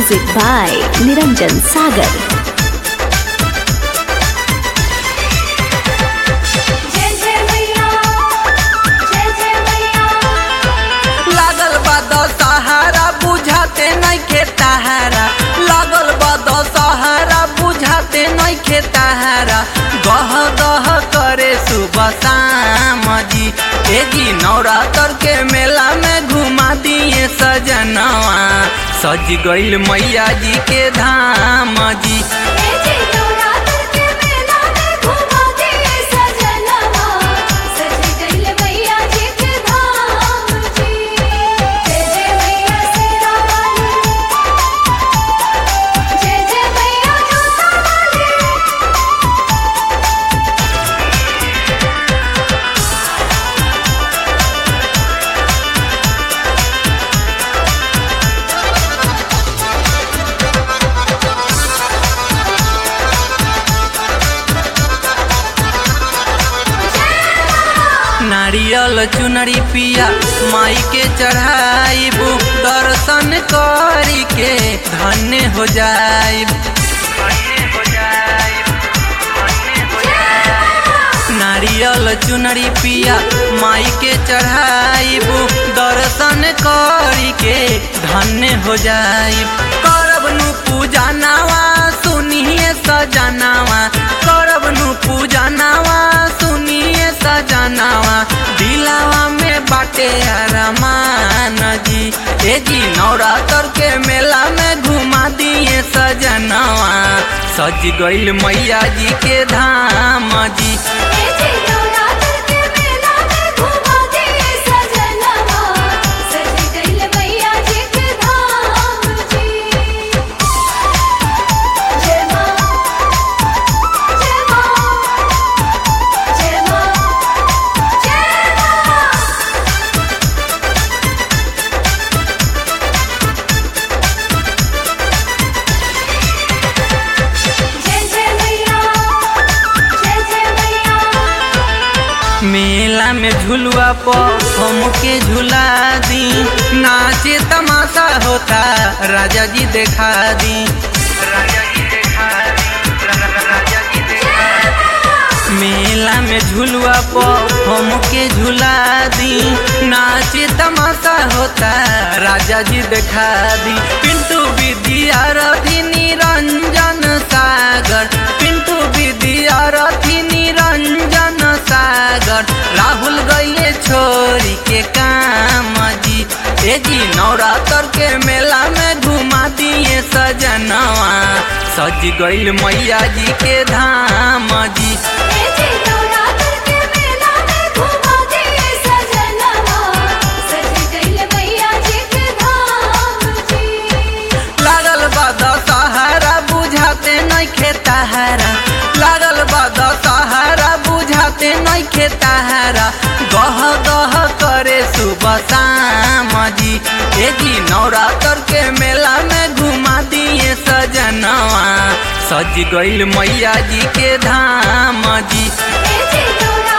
Music by Niranjan Sagar. जय जय मैया जय जय मैया लागल बा दशहरा बुझाते नइखे तहारा लागल बा दशहरा बुझाते नइखे तहारा गह गह करे सुबह शाम जी ए जी नवरात्र के मेला में घुमा दिए सजनवा सज गइल मैया जी के धाम जी ए जी नवरात्र के मेला में घुमा दे सजनवा सज गइल मैया जी के धाम जी जय जय मैया शेरा वाली जय जय मैया जोता वाली नारियल चुनरी पिया माई के चढ़ाइबू दर्शन करी के धन्य हो जाइब नारियल चुनरी पिया माई के चढ़ाइबू दर्शन करी के धन्य हो जाइब करब नु पूजा नावा सुनिए सजनावा करब नु पूजा नावा सुनिए सजनावा दिलावा में बाटे अरमान जी ए जी नवरात्र के मेला में घुमा दिए सजनावा सज गइल मैया जी के धाम जी ए जी नवरात्र के मेला में घुमा दे सजनवा सज गइल मैया जी के धाम जी जय मां जय मां जय मां जय मां जय जय मैया जय जय मैया मेला में झुलुआ पर हमके झुला दी नाचे तमाशा होता राजा जी देखा दी राजा जी देखा राजा जी मेला में झुलुआ पर हमके झुला दी नाचे तमाशा होता राजा जी देखा दी पिंटू विद्या रथी निरंजन सागर पिंटू विद्या रथी निरंजन सागर राहुल गइले छोरी के काम जी ए जी नवरात्र के मेला में घुमा दिए सजनवा सज गइल मैया जी के धाम जी ए जी नवरात्र के मेला में घुमा दे सजनवा सज गइल मैया जी के धाम जी लागल बा दशहरा बुझाते नइखे तहारा लागल बा दशहरा बुझाते नइखे तहारा गह गह करे सुबह शाम जी ए जी नवरात्र के मेला में घुमा दिए सजनवा सज गइल मैया जी के धाम जी ए जी नवरात्र